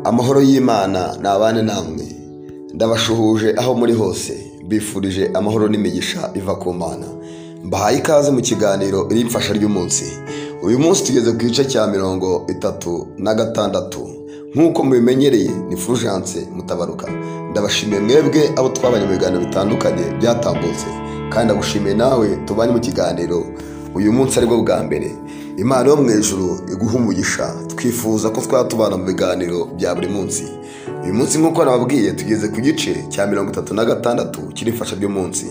amahoro y'Imana nabane namwe ndabashuhuje aho muri hose bifurije amahoro n'imigisha iva ku mana mbahaye ikaze mu kiganiro rimfasha ry'umunsi uyu munsi tugeze ku gice cya mirongo itatu na gatandatu nk'uko mubimenyereye ni fulgence mutabaruka ndabashimiye mwebwe abo twabanye mu biganiro bitandukanye byatambutse kandi ndagushimiye nawe tubanye mu kiganiro uyu munsi aribwo bwa mbere imana yo mu ijuru iguha umugisha twifuza ko twaba tubana mu biganiro bya buri munsi uyu munsi nk'uko nababwiye tugeze ku gice cya mirongo itatu na gatandatu cy'irifasha ry'umunsi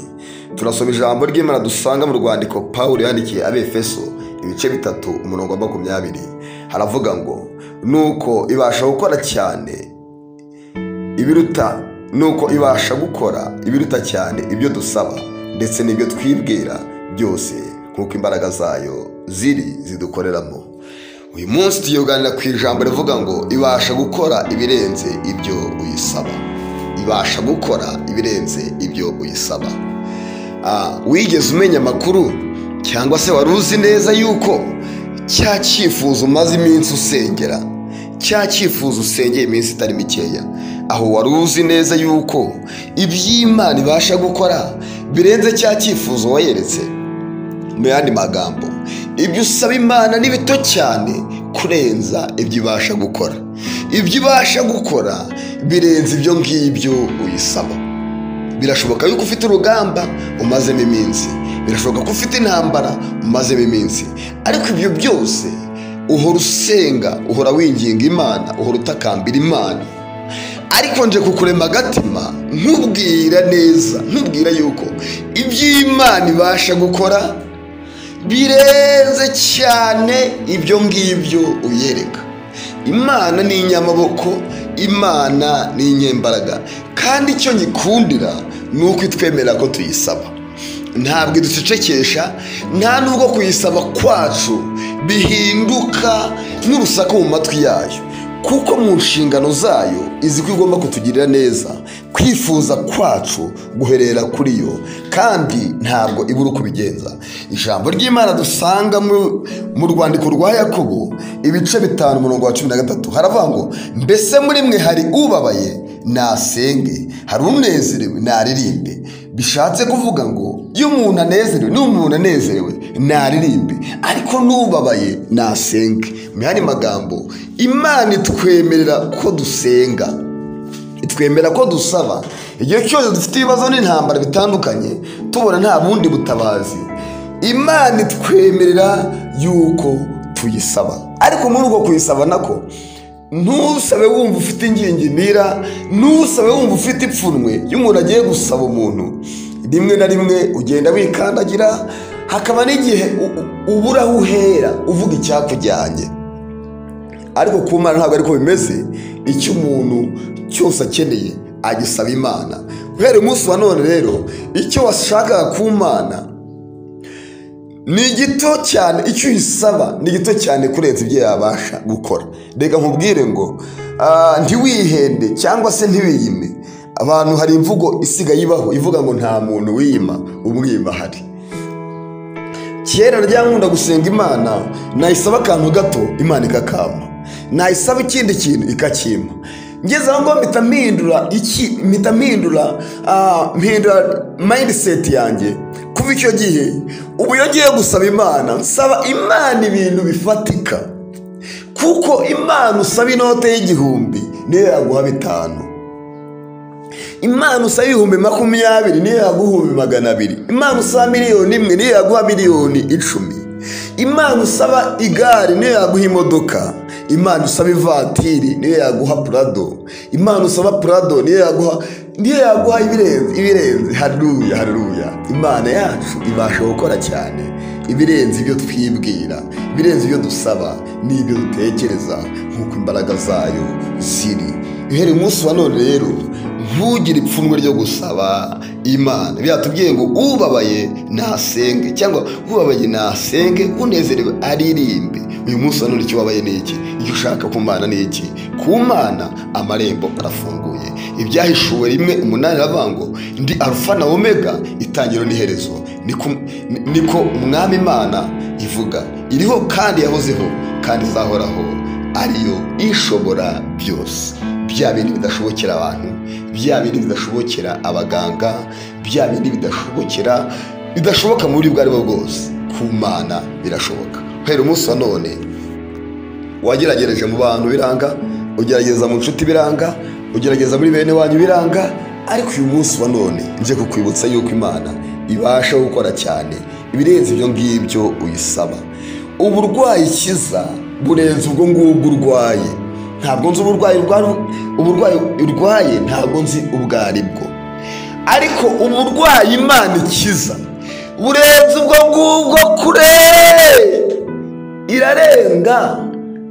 turasoma ijambo ry'imana dusanga mu rwandiko paul yandikiye abefeso ibice bitatu umurongo wa makumyabiri haravuga ngo nuko ibasha gukora cyane ibiruta nuko ibasha gukora ibiruta cyane ibyo dusaba ndetse n'ibyo twibwira byose nk'uko imbaraga zayo ziri zidukoreramo uyu munsi tuyoganira ku ijambo rivuga ngo ibasha gukora ibirenze ibyo uyisaba ibasha gukora ibirenze ibyo uyisaba wigeze umenya amakuru cyangwa se wari uzi neza yuko cya cyifuzo umaze iminsi usengera cya cyifuzo usengeye iminsi itari mikeya aho wari uzi neza yuko iby'imana ibasha gukora birenze cya cyifuzo wayeretse mu yandi magambo ibyo usaba imana ni bito cyane kurenza ibyo ibasha gukora ibyo ibasha gukora birenze ibyo ngibyo uyisaba birashoboka yuko ufite urugamba umazemo iminsi birashoboka ko ufite intambara umazemo iminsi ariko ibyo byose uhora usenga uhora winginga imana uhora utakambira imana ariko nje kukurema agatima ntubwira neza ntubwira yuko iby'imana ibasha gukora birenze cyane ibyo ngibyo uyereka imana ni inyamaboko imana ni inyembaraga kandi icyo nyikundira ni uko itwemera ko tuyisaba ntabwo iducecekesha nta nubwo kuyisaba kwacu bihinduka n'urusaku mu matwi yayo kuko mu nshingano zayo izi ko igomba kutugirira neza kwifuza kwacu guherera kuri yo kandi ntabwo ibura uko ubigenza ijambo ry'imana dusanga mu rwandiko rwa yakobo ibice bitanu umurongo wa cumi na gatatu haravuga ngo mbese muri mwe hari ubabaye nasenge hari unezerewe naririmbe bishatse kuvuga ngo iyo umuntu anezerewe niba umuntu anezerewe naririmbe ariko n'ubabaye nasenge mu yandi magambo imana itwemerera ko dusenga itwemera ko dusaba igihe cyose dufite ibibazo n'intambara bitandukanye tubona nta bundi butabazi imana itwemerera yuko tuyisaba ariko muri ubwo kuyisaba nako ntusabe wumva ufite ingingimira ntusabe wumva ufite ipfunwe iyo umuntu agiye gusaba umuntu rimwe na rimwe ugenda wikandagira hakaba n'igihe ubura aho uhera uvuga icyakujyanye ariko ku mwana ntabwo ariko bimeze icyo umuntu cyose akeneye agisaba imana guhera umunsi wa none rero icyo washakaga ku mana ni gito cyane icyo uyisaba ni gito cyane kurenza ibyo yabasha gukora reka nkubwire ngo ntiwihende cyangwa se ntiwiyime abantu hari imvugo isigaye ibaho ivuga ngo nta muntu wiyima umwima ahari kera ryakunda gusenga imana nayisaba akantu gato imana ikakama nayisaba ikindi kintu ikakima ngeze aho ngaho mpita mpindura iki mpita mpindura mpindura mayindiseti yanjye kuva icyo gihe ubu iyo ngiye gusaba imana nsaba imana ibintu bifatika kuko imana usaba inote y'igihumbi niyo yaguha bitanu imana usaba ibihumbi makumyabiri niyo yaguha ibihumbi magana abiri imana usaba miliyoni imwe niyo yaguha miliyoni icumi imana usaba igare niyo yaguha imodoka imana usaba ivatiri niyo yaguha purado imana usaba purado niyo yaguha niyo yaguha ibirenze ibirenze haruya haruya imana yacu ibasha gukora cyane ibirenze ibyo twibwira ibirenze ibyo dusaba n'ibyo dutekereza nk'uko imbaraga zayo ziri uhereye umunsi wa none rero ntugire ipfunwe ryo gusaba imana biratubwiye ngo ubabaye nasenge cyangwa ubabaye nasenge unezerewe aririmbe uyu munsi wa none icyo wabaye ni iki icyo ushaka ku mana ni iki ku mana amarembo arafunguye ibyahishuwe rimwe umunani aravuga ngo ndi arufa na omega itangiro n'iherezo niko umwami imana ivuga iriho kandi yahozeho kandi izahoraho ariyo ishobora byose bya bindi bidashobokera abantu bya bindi bidashobokera abaganga bya bindi bidashobokera bidashoboka mu buryo ubwo aribwo bwose ku mana birashoboka hera umunsi wa none wageragereje mu bantu biranga ugerageza mu nshuti biranga ugerageza muri bene wanyu biranga ariko uyu munsi wa none njye kukwibutsa yuko imana ibasha gukora cyane ibirenze ibyo ngibyo uyisaba uburwayi kiza burenze ubwo ngubwo urwaye ntabwo nzi uburwayi urwa- uburwayi urwaye ntabwo nzi ubwo ari bwo ariko uburwayi imana ikiza burenze ubwo ngubwo kure irarenga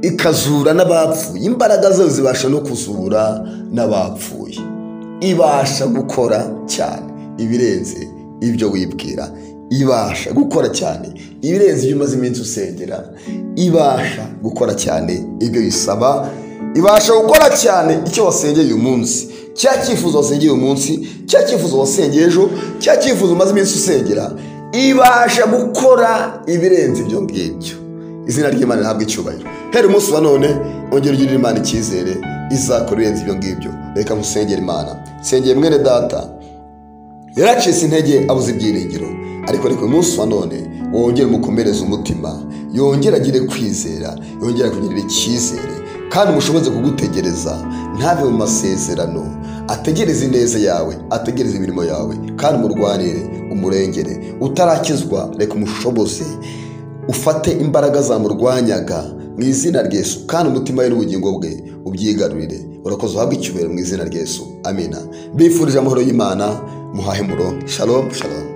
ikazura n'abapfuye imbaraga zayo zibasha no kuzura n'abapfuye ibasha gukora cyane ibirenze ibyo wibwira ibasha gukora cyane ibirenze ibyo umaze iminsi usengera ibasha gukora cyane ibyo bisaba ibasha gukora cyane icyo wasengeye uyu munsi cya cyifuzo wasengeye uyu munsi cya cyifuzo wasengeye ejo cya cyifuzo umaze iminsi usengera ibasha gukora ibirenze ibyo ngibyo izina ry'imana rihabwa icyubahiro hera umunsi wa none ongera ugirire imana icyizere izakora ibirenze ibyo ngibyo reka musengere imana nsengeye mwene data yaracitse intege abuze ibyiringiro ariko reka uyu munsi wa none wongere umukomereze umutima yongere agire kwizera yongere kugirira icyizere kandi mushoboze kugutegereza ntave mu masezerano ategereze ineza yawe ategereze imirimo yawe kandi umurwanire umurengere utarakizwa reka umushoboze ufate imbaraga zamurwanyaga mu izina ry'esu kandi umutima we n'ubugingo bwe ubyigarurire urakoze uhabwe icyubahiro mu izina ry'esu amina bifurije amahoro y'imana muhahe murongo shalom shalom